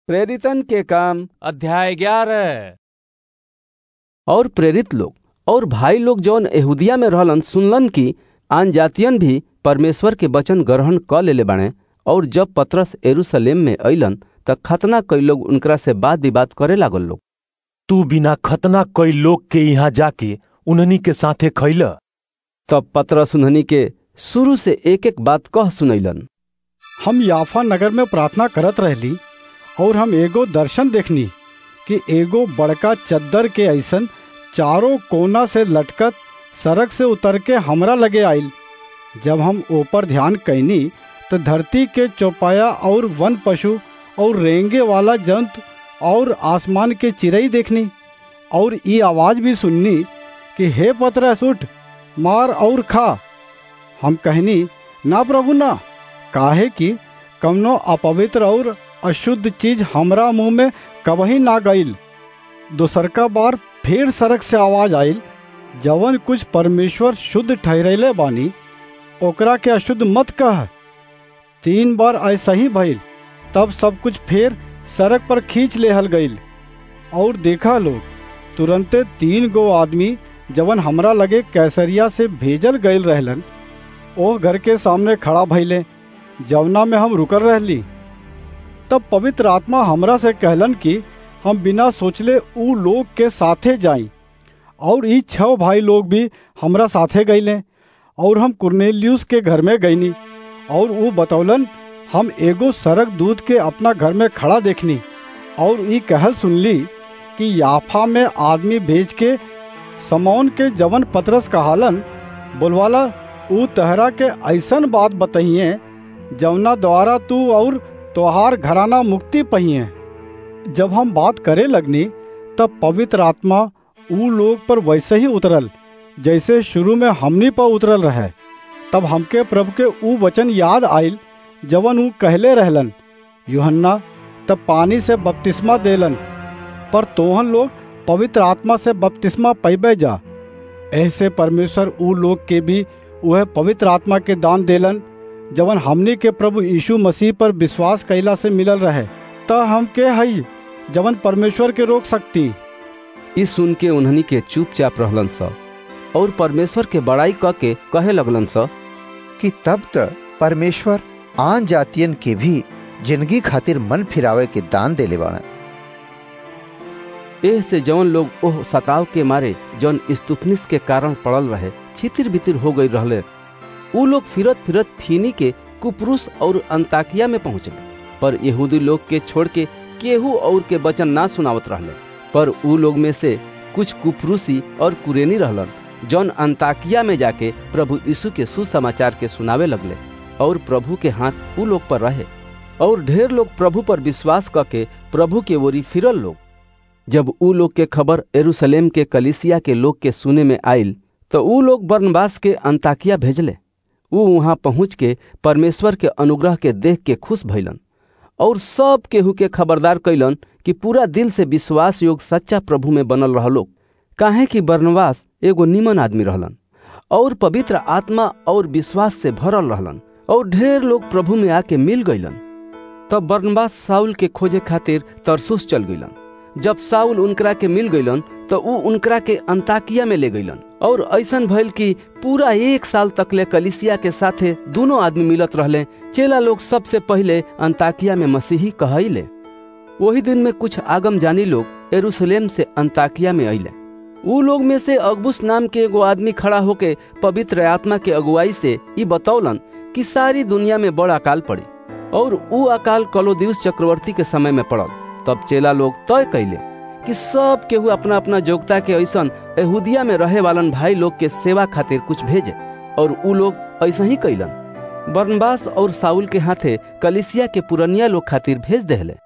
प्रेरितन के काम अध्याय ग्यारह और प्रेरित लोग और भाई लोग जौन यहूदिया में रहलन सुनलन कि आन जातियन भी परमेश्वर के वचन ग्रहण क लेले बाणे और जब पतरस यरूशलेम में अइलन त खतना कई लोग उनकरा से बात विवाद करे लागल लोग तू बिना खतना कई लोग के यहाँ जाके उन्हनी के साथे खैल तब पतरस उन्हनी के शुरू से एक एक बात कह सुनैलन हम याफा नगर में प्रार्थना करत रहली और हम एगो दर्शन देखनी कि एगो बड़का चद्दर के ऐसन चारों कोना से लटकत सड़क से उतर के हमरा लगे आइल जब हम ऊपर ध्यान कैनी तो धरती के चौपाया और वन पशु और रेंगे वाला जंतु और आसमान के चिड़ई देखनी और ये आवाज भी सुननी कि हे पतरस उठ मार और खा हम कहनी ना प्रभु ना काहे कि कवनो अपवित्र और अशुद्ध चीज हमरा मुंह में कबही ना गईल दोसरका बार फिर सड़क से आवाज आइल जवन कुछ परमेश्वर शुद्ध ठहरेले बानी ओकरा के अशुद्ध मत कह तीन बार ऐसा ही भइल तब सब कुछ फिर सड़क पर खींच लेहल गईल और देखा लोग तुरंते तीन गो आदमी जवन हमरा लगे कैसरिया से भेजल गईल रहलन ओह घर के सामने खड़ा भइले जवना में हम रुकल रहली तब पवित्र आत्मा हमरा से कहलन कि हम बिना सोचले ऊ लोग के साथे जाई और ई छह भाई लोग भी हमरा साथे गईले और हम कुर्नेलियुस के घर में गईनी और ऊ बतौलन हम एगो सरक दूध के अपना घर में खड़ा देखनी और ई कहल सुनली कि याफा में आदमी भेज के समौन के जवन पतरस कहालन बोलवाला ऊ तहरा के ऐसन बात बताइए जवना द्वारा तू और तोहार घराना मुक्ति पहिए जब हम बात करे लगनी तब पवित्र आत्मा ऊ लोग पर वैसे ही उतरल जैसे शुरू में हमनी पर उतरल रहे तब हमके प्रभु के ऊ वचन याद आइल जवन ऊ कहले रहलन यूहन्ना तब पानी से बपतिस्मा देलन पर तोहन लोग पवित्र आत्मा से बपतिस्मा पैबे जा ऐसे परमेश्वर ऊ लोग के भी वह पवित्र आत्मा के दान देलन जवन हमनी के प्रभु यीशु मसीह पर विश्वास कैला से मिलल रहे त हम के हई जवन परमेश्वर के रोक सकती ई सुन के उन्हनी के चुपचाप रहलन स और परमेश्वर के बड़ाई क के कहे लगलन स कि तब त परमेश्वर आन जातियन के भी जिंदगी खातिर मन फिरावे के दान देले बाड़ा एह से जौन लोग ओह सताव के मारे जौन स्तुपनिस के कारण पड़ल रहे छितिर बितिर हो गई रहले ऊ लोग फिरत फिरत फीनी के कुपरुस और अंताकिया में पहुंचले पर यहूदी लोग के छोड़ के केहू और के वचन ना सुनावत रहले पर ऊ लोग में से कुछ कुपरुसी और कुरेनी रहलन जौन अंताकिया में जाके प्रभु यीशु के सुसमाचार के सुनावे लगले और प्रभु के हाथ ऊ लोग पर रहे और ढेर लोग प्रभु पर विश्वास करके प्रभु के ओरी फिरल लोग जब ऊ लोग के खबर एरूशलेम के कलिसिया के लोग के सुने में आइल तो ऊ लोग बरनबास के अंताकिया भेजले ऊ वहां पहुंच के परमेश्वर के अनुग्रह के देख के खुश भइलन और सब केहू के खबरदार कैलन कि पूरा दिल से विश्वास योग सच्चा प्रभु में बनल रहलो काहे कि बरनवास एगो निमन आदमी रहलन और पवित्र आत्मा और विश्वास से भरल रहलन और ढेर लोग प्रभु में आके मिल गईलन तब बरनबास साउल के खोजे खातिर तरसुस चल गईलन जब साउल उनकरा के मिल गईलन तो ऊ उनकरा के अंताकिया में ले गईलन और ऐसन भइल कि पूरा एक साल तक ले कलिसिया के साथे दोनों आदमी मिलत रहले चेला लोग सबसे पहले अंताकिया में मसीही कहले वही दिन में कुछ आगम जानी लोग एरूशलेम से अंताकिया में अइले ऊ लोग में से अगबुस नाम के एगो आदमी खड़ा होके पवित्र आत्मा के अगुवाई से ई बतौलन कि सारी दुनिया में बड़ अकाल पड़ी और ऊ अकाल कलोदियुस चक्रवर्ती के समय में पड़ल तब चेला लोग तय कैले कि सब केहू अपना अपना योग्यता के ऐसन यहूदिया में रहे वालन भाई लोग के सेवा खातिर कुछ भेजे और ऊ लोग ऐसा ही कैलन बरनबास और साउल के हाथे कलिसिया के पुरनिया लोग खातिर भेज देहले